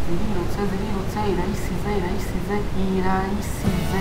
ziributse ziributse irayisize irayisize irayisize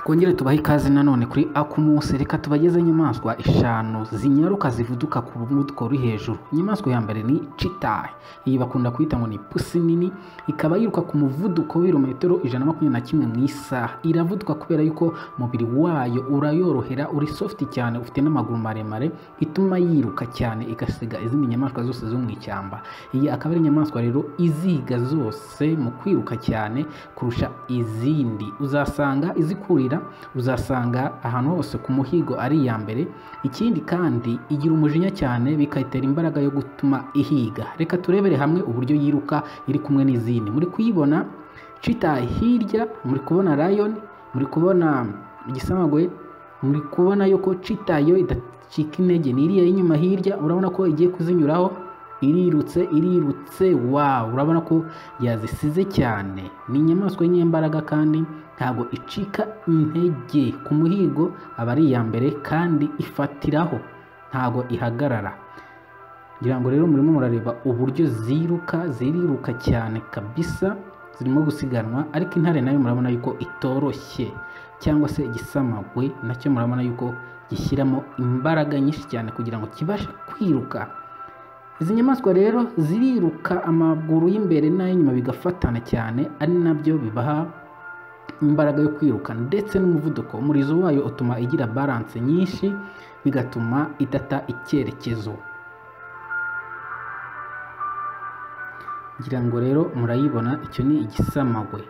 twongere tubahe ikaze nanone kuri akumunsi reka tubageze inyamaswa eshanu zinyaruka zivuduka ku muvuduko uri hejuru inyamaswa ya mbere ni cheetah iyi bakunda kuyita ngo ni pusi nini ikaba yiruka ku muvuduko w'ibirometero ijana na makumyabiri na kimwe mu isaha iravuduka kubera yuko umubiri wayo urayorohera uri sofuti cyane ufite n'amaguru maremare ituma yiruka cyane igasiga izindi nyamaswa zose zo mu ishyamba iyi akaba ari inyamaswa rero iziga zose mu kwiruka cyane kurusha izindi uzasanga izikurira uzasanga ahantu hose ku muhigo ari iya mbere ikindi kandi igira umujinya cyane bikayitera imbaraga yo gutuma ihiga reka turebere hamwe uburyo yiruka iri kumwe n'izindi muri kuyibona cita hirya muri kubona lion muri kubona igisamagwe muri kubona yuko cita yo idacika intege ni iriya y'inyuma hirya urabona ko igiye kuzinyuraho irirutse irirutse wawu urabona ko yazisize cyane ni inyamaswa y'inyembaraga kandi ntabwo icika intege ku muhigo aba ari iya mbere kandi ifatiraho ntabwo ihagarara ngira ngo rero murimo murareba uburyo ziruka ziriruka cyane kabisa zirimo gusiganwa ariko intare nayo murabona yuko itoroshye cyangwa se igisamagwe nacyo murabona yuko gishyiramo imbaraga nyinshi cyane kugira ngo kibashe kwiruka izi nyamaswa rero ziriruka amaguru y'imbere n'ay'inyuma bigafatana cyane ari nabyo bibaha imbaraga yo kwiruka ndetse n'umuvuduko umurizo wayo utuma igira baranse nyinshi bigatuma idata icyerekezo ngira ngo rero murayibona icyo ni igisamagwe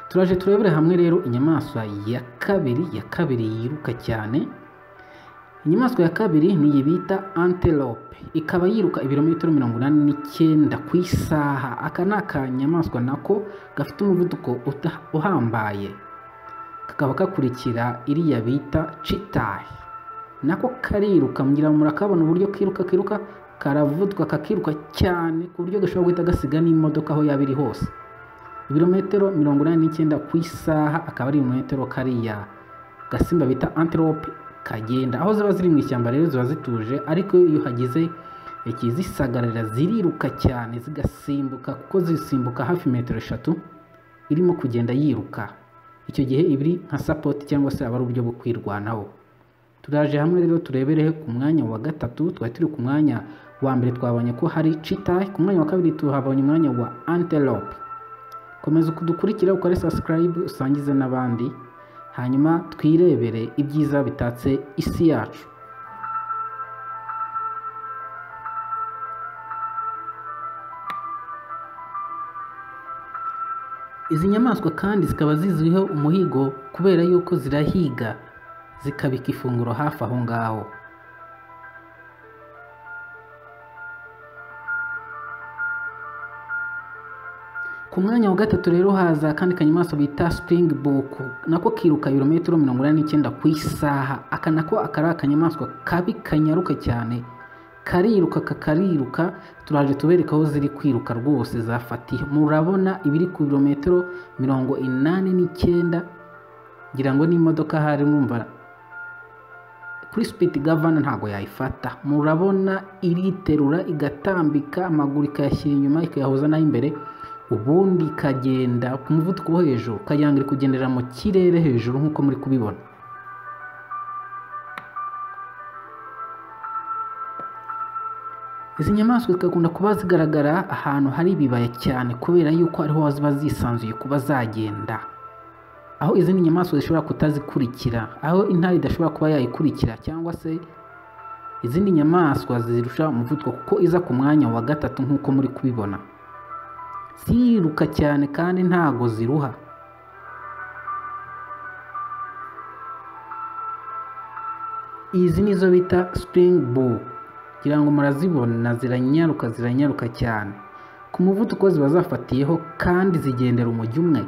turaje turebere hamwe rero inyamaswa ya kabiri ya kabiri yiruka cyane inyamaswa ya kabiri ni iyi bita antelope ikaba yiruka ibirometero mirongo inani n'icyenda ku isaha aka ni akanyamaswa nako gafite umuvuduko uhambaye kakaba gakurikira iriya bita citayi nako kariruka mugira ngo murakabona uburyo kiruka kiruka karavuduka kakiruka cyane ku buryo gashobora guhita gasiga n'imodoka aho yaba iri hose ibirometero mirongo inani n'icyenda ku isaha akaba ari ibirometero kariya gasimba bita antelope kagenda aho ziba ziri mu ishyamba rero ziba zituje ariko iyo hagize ikizisagarira ziriruka cyane zigasimbuka kuko zisimbuka hafi metero eshatu irimo kugenda yiruka icyo gihe ibiri nka sapoti cyangwa se aba ari uburyo bwo kwirwanaho turaje hamwe rero turebere ku mwanya wa gatatu twari turi ku mwanya wa mbere twabonye ko hari cheetah ku mwanya wa kabiri tuhabonye umwanya wa antelope komeza kudukurikira ukore subscribe usangize n'abandi hanyuma twirebere ibyiza bitatse isi yacu izi nyamaswa kandi zikaba zizwiho umuhigo kubera yuko zirahiga zikabika ifunguro hafi aho ngaho ku mwanya wa gatatu rero haza akandi kanyamaswa bita springbok nako kiruka ibirometero mirongo inani n'icyenda ku isaha aka nako akari akanyamaswa kabi kanyaruka cyane kariruka kakariruka turaje tubereka aho ziri kwiruka rwose zafatiye murabona ibiri ku birometero mirongo inani n'icyenda ngira ngo n'imodoka hari mwumva kuri sipiti gavana ntabwo yayifata murabona iriterura igatambika amaguru ikayashyira inyuma ikayahoza n'ay'imbere ubundi ikagenda ku muvuduko wo hejuru ukagira ngo iri kugendera mu kirere hejuru nk'uko muri kubibona izi nyamaswa zigakunda kuba zigaragara ahantu hari ibibaya cyane kubera yuko ariho ziba zisanzuye kuba zagenda aho izindi nyamaswa zishobora kutazikurikira aho intare idashobora kuba yayikurikira cyangwa se izindi nyamaswa zirusha umuvuduko kuko iza ku mwanya wa gatatu nk'uko muri kubibona ziriruka cyane kandi ntago ziruha izi nizo bita springbok kugira ngo murazibona ziranyaruka ziranyaruka cyane ku muvuduko ziba zafatiyeho kandi zigendera umujyi umwe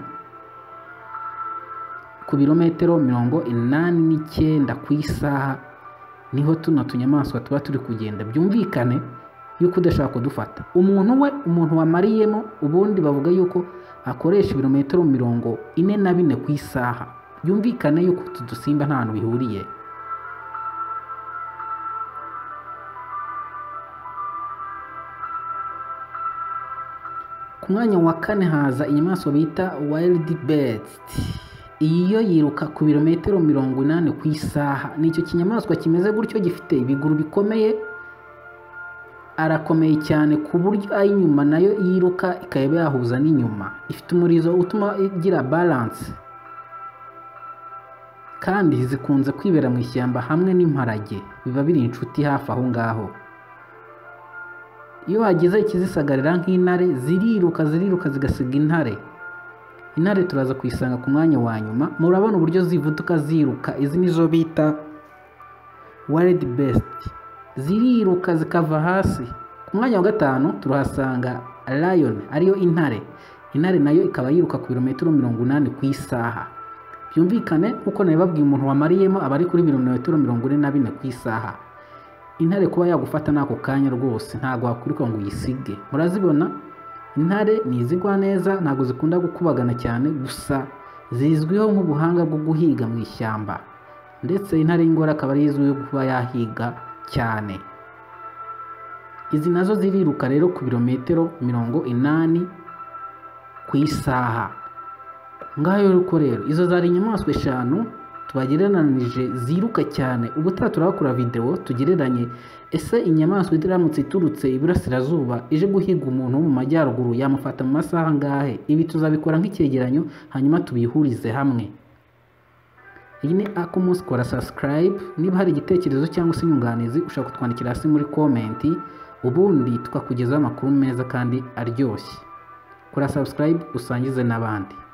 ku birometero mirongo inani n'icyenda ku isaha niho tuno tunyamaswa tuba turi kugenda byumvikane yuko udashaka kudufata umuntu we umuntu wamariyemo ubundi bavuga yuko akoresha ibirometero mirongo ine na bine ku isaha byumvikane yuko utu dusimba nta hantu bihuriye ku mwanya wa kane haza inyamaswa bita wild beast iyi yo yiruka ku birometero mirongo inani ku isaha ni icyo kinyamaswa kimeze gutyo gifite ibiguru bikomeye arakomeye cyane ku buryo ay'inyuma nayo yiruka ikaba yahuza n'inyuma ifite umurizo utuma igira balance kandi zikunze kwibera mu ishyamba hamwe n'imparage biba biri inshuti hafi aho ngaho iyo wagize ikizisagarira nk'intare ziriruka ziriruka zigasiga intare intare turaza kuyisanga ku mwanya wa nyuma murabona uburyo zivuduka ziruka izi nizo bita wild best ziriruka zikava hasi ku mwanya wa gatanu turahasanga lion ariyo intare intare nayo ikaba yiruka ku birometero mirongo inani ku isaha byumvikane nk'uko nabibabwiye umuntu wamariyemo aba ari kuri birometero mirongo ine na bine ku isaha intare kuba yagufata n'ako kanya rwose ntabwo wakwiruka ngo uyisige murazibona intare ni izigwa neza ntabwo zikunda gukubagana cyane gusa zizwiho nk'ubuhanga bwo guhiga mu ishyamba ndetse intare y'ingore akaba ari izwiho kuba yahiga cyane izi nazo ziriruka rero ku birometero mirongo inani ku isaha ngayo rero rero izo zari inyamaswa eshanu tubagereranije ziruka cyane ubutaha turakora videwo tugereranye ese inyamaswa iramutse iturutse iburasirazuba ije guhiga umuntu wo mu majyaruguru yamufata mu masaha angahe ibi tuzabikora nk'icyegeranyo hanyuma tubihurize hamwe iyi ni akumunsi kora sasikarayibe niba hari igitekerezo cyangwa se inyunganizi ushobora kutwandikira hasi muri komenti ubundi tukakugezaho amakuru meza kandi aryoshye kora sasikarayibe usangize n'abandi